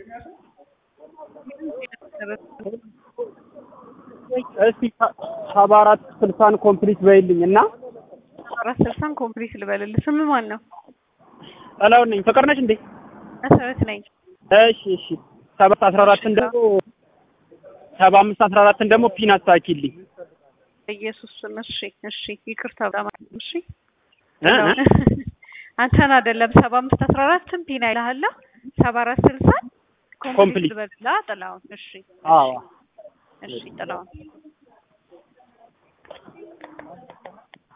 እስቲ ሰባ አራት ስልሳን ኮምፕሊት በይልኝ እና አራት ስልሳን ኮምፕሊት ልበልልህ። ስም ማን ነው? ጥላውን ነኝ። ፍቅር ነሽ እንዴ? መሰረት ነኝ። እሺ እሺ። ሰባት አስራ አራትን ደግሞ ሰባ አምስት አስራ አራትን ደግሞ ፒን አስተካኪልኝ። ኢየሱስ ስም። እሺ እሺ፣ ይቅርታ በጣም እሺ። እ እ አንተን አይደለም ሰባ አምስት አስራ አራትን ፒን አይልሃለሁ። ሰባ አራት ስልሳን ኮምፕሊት ኮምፕሊት ልበልልህ። ጥላውን እሺ አዎ እሺ ጥላውን